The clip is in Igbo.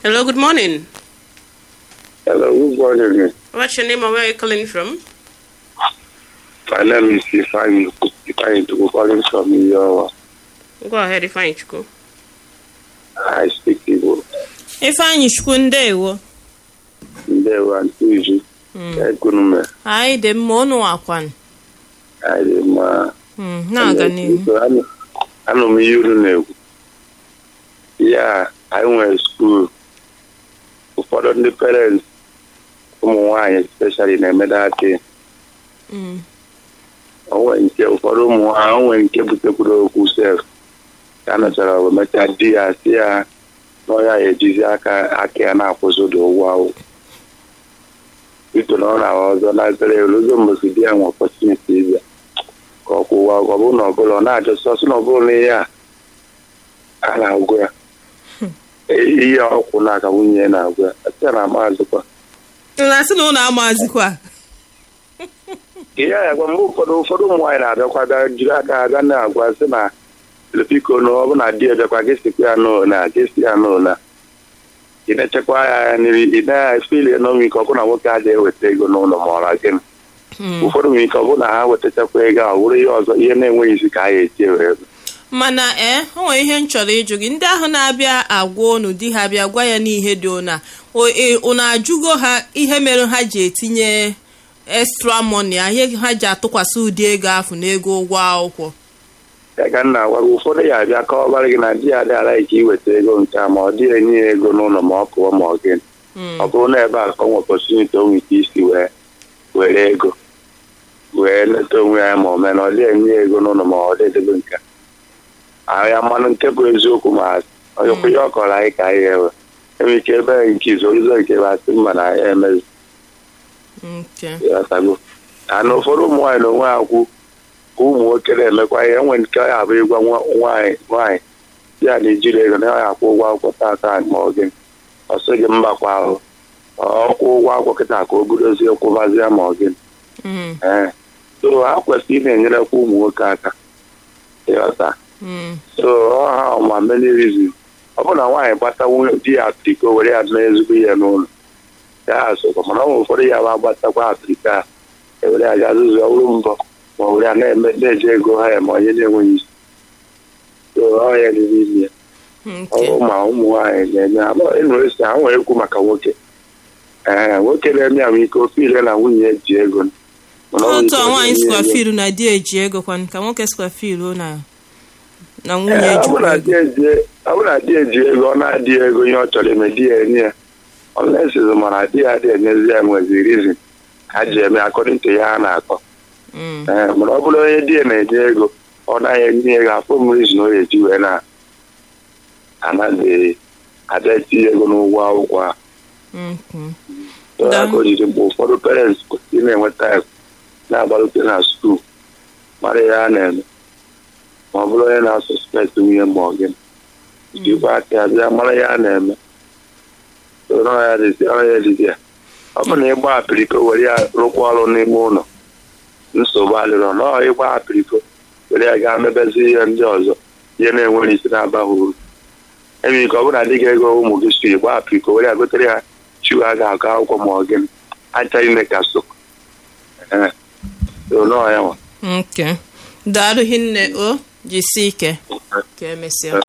Hello, good morning. Hello, good morning. What's your name and where are you calling from? My name is Ifeanyi Ifeanyi Tuku calling from Iyowa. Go ahead, Ifeanyi Chukwu. I speak Igbo. ifeanyị chukwu ndewo Ndewa Ntuju. Ekunume. anyị dị mma ụnụ akwan Anyị dị mma. Mm, na-aga n'ihu So, anụ anụ m ihe unu na-ekwu. Ya, anyị nwere skuul. Ụfọdụ ndị parents ụmụ nwaanyị especially na-eme dati. Mm, onwe nke ụfọdụ ụmụ nwaanyị onwe nke butekwuru okwu sef ka a nọchara ọgụ mechaa di ya si ya na ọ ya ejizi aka aka ya na-akwụsị ụdị ụgwọ ahụ ito na ọ na ọzọ na-azere eluzo mbosi di ya nwe ọpọtuniti ịbịa ka ọ kwụwa ụgwọ ọ bụrụ na ọbụla ọ na-ajọ sọsọ na ọbụla na ihe a a na-agụ ya ihe ọkwụ n'aka nwunye ya na-agụ ya site na maazịkwa na-asị na ụnụ amazikwa ihe ya gwa mgbe ụfọdụ ụfọdụ ụmụ nwaanyị na-abịakwa bịa jiri aka ha bịa na-agwa sị na biko na ọ bụ na di ebịakwa gị sikwa ya n'ona gị si ya n'ona ị na-echekwa ya nri ị na-efili n'onwe ike ọ bụ na nwoke adịghị eweta ego n'ụlọ ma ọra gịnị ụfọdụ nwere ike ọ bụ na ha wetachakwa ego a ọ bụrụ ihe ọzọ ihe na-enweghị isi ka ha ga-eji ewere mana ee o nwere ihe m chọrọ ịjụ gị ndị ahụ na-abịa agwa unu di ha bịa gwa ya n'ihe dị ụna unu ajụgo ha ihe mere ha ji etinye extra money a ihe ha ji atụkwasị ụdị ego ahụ n'ego ụgwọ akwụkwọ ya ka m na-agwa gị ụfọdụ ya abịa kọwabara gị na di ya adịghara ike iweta ego nke a ma ọ dịghị enye ya ego n'ụlọ ma ọ pụọ ma ọ gịnị ọ bụrụ na ebe a ka ọ nwe opọtuniti o nwere ike isi wee were ego wee leta onwe ya ma ọ mee na ọ dịghị enye ya ego n'ụlọ ma ọ dịdebe nke a ya mmanụ nke bụ eziokwu ma onye ihe ọ kọrọ anyị ka anyị ewe enwere ike ebe nke izu ụzọ nke ebe asị mma na ya emezi ịghọtago na ụfọdụ ụmụ nwaanyị na onwe ha kwu ka ụmụ nwoke na-emekwa ihe enwe nke ya abụ ịgwa nwaanyị nwaanyị ya na ejiri ego na ya akwụ ụgwọ akwụkwọ taa ma ọ gị ọsọ gị mbakwa ahụ ọkwụ ụgwọ akwụkwọ kịta ka o budozie kwụbazie ma ọ gị ee so ha kwesịrị ị na-enyerekwa ụmụ nwoke aka ịghọta so ọha ma many reasons ọ bụ na nwaanyị gbata di ya apiriko were ya mee ezigbo ihe n'ụlọ ya sokwa mana ọ nwere ụfọdụ ya bụ agbatakwa apiriko a ewere ya ga azụzụ ọrụ mbọ ma ọ were ya na-eme na-eji ego ha ya ma onye na-enweghị isi so ọ ya riri ime ya ọrụ ma ụmụ nwaanyị na-eme ịnụrụ esi ha nwere ekwu maka nwoke ee nwoke na-eme ya nwee ike ofe ile na nwunye ji ego otu a nwaanyị sikwa filu na di eji ego kwan ka nwoke sikwa filu na na nwunye ọ bụ na di eji ego ọ na-adịghị ego ihe ọ chọrọ eme di ya enye ya ọlesiz mana di ya dị enyezi ya nwezi rizin ha ji eme akọdịn to ya ha na-akọ ee mana ọ bụrụ onye di ya na-enye ego ọ naghị enye ego afọ m rizin ọ ga-eji wee na anaghị ada etinye ego n'ụgwọ akwụkwọ a aka ojiji mgbe ụfọdụ parents kwesịrị na-enweta na-agbalite na skuul mara ihe a na-eme ma ọ bụrụ onye na-asọspekt nwunye ma ọ gịnị jikwa aka ya bịa mara ihe a na-eme ya dịdị ya ọ bụ na ịgba apiriko were ya rụkwa ọrụ n'ime ụlọ nsogbu adịrọ na ọ ịgba apiriko were ya gaa mebezi ihe ndị ọzọ ihe na-enwere isi na-abaghị uru enwere ike ọ bụrụ na adịghị ego ụmụ gị si gba apiriko were ya gotere ya chiwa a ga-agụ akwụkwọ ma ọ gịnị achaghị ime ka so ee nọọ ya nwa daalụ hinne o jisi ike ka emesịa